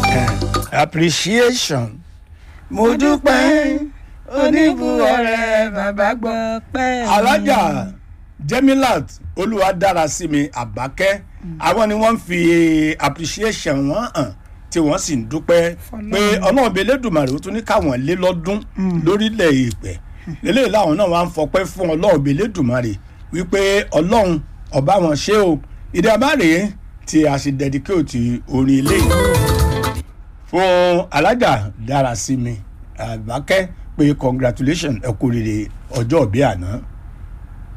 appreciation mo dúpẹ́ oníbùwọ̀rẹ́ bàbá gbọ́. pẹ́ alájà jemilat olúwadára sí mi àbákẹ́ àwọn ni wọ́n ń fi appreciation wọn hàn tí wọ́n sì ń dúpẹ́ pé ọlọ́run bíi elédùnmarè ó tún ní káwọn lé lọ́dún lórílẹ̀ èèpẹ̀ eléyìí láwọn náà wá ń fọpẹ́ fún ọlọ́run bíi elédùnmarè wípé ọlọ́run ọba wọn ṣe o ìdí abáre tí a ṣe dedicate orin eléyìí fún alájà dára sí mi àbákẹ́ pé congratulation ẹ kú rere ọjọ́ ìbí àná.